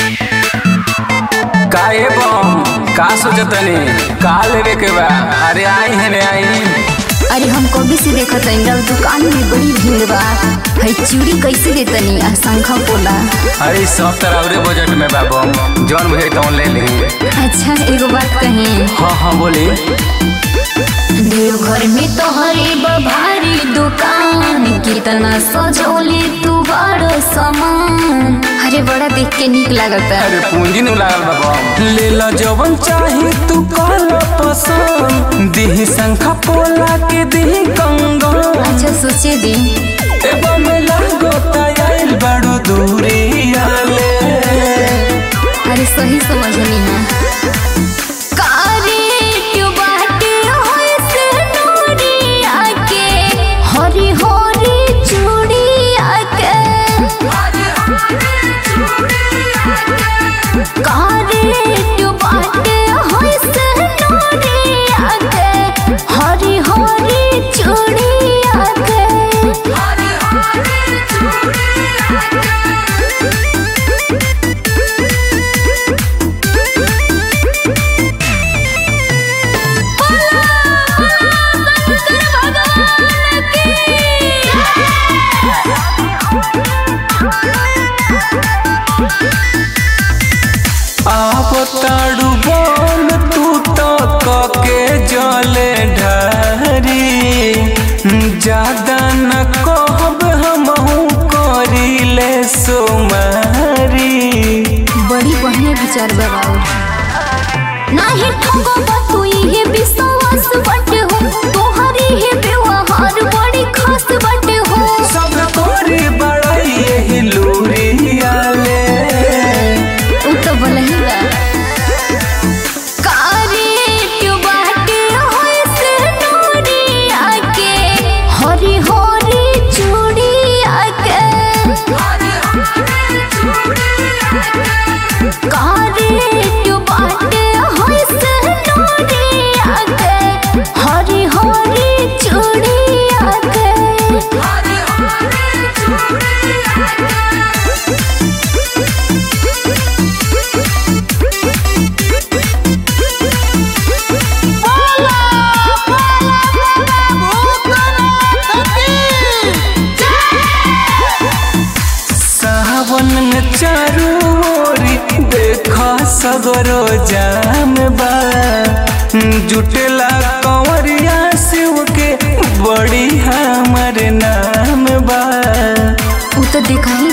काहे बम का सोचतनी का लेवे के बा अरे आई है ने आई अरे हम कभी से देखत हई रउआ दुकान में बड़ी भीड़ बा हई चूड़ी कैसे देतनी आ शंखा पोला अरे सब तरह बजट में बा बम जौन भे तौन ले ली अच्छा एगो बात कही हाँ हाँ बोली देवघर में तोहरे भारी दुकान कितना सजौली तू बड़ सामान अरे बड़ा देख के निक लागता अरे पूंजी नु लागल बा बम ले ला जवन चाही तू कल पसंद दिही शंखा पोला के दिही कंगन अच्छा सोचे दी ए बम लागो आइल बड़ो दूरी आले अरे सही समझनी है हरी हरी चूड़ी आके कारे बाटे होय से नूरी आके हरी हरी चूड़ी आके आप ताड़ू बम तू तो कके जले ढारी ज्यादा न कहब हमहू करीले सोमारी बड़ी बढ़िया विचार बा बाबू नाही ठगो तू ये विश्वास बटे हो तोहरी ही व्यवहार बड़ी खास बटे हो सब तोरी बड़ाई यही लूरी आले उ तो भलही बा कारे क्यों बाटे होय से नूरी आके हरी हरी चूड़ी आके कारे क्यों बाटे होय से नूरी आके हरी हरी चूड़ी आके सावन में चारू ओरी देखा सगरो जाम बा जुटेला कंवरिया शिव के बड़ी हमर नाम बा उ तो देखा ही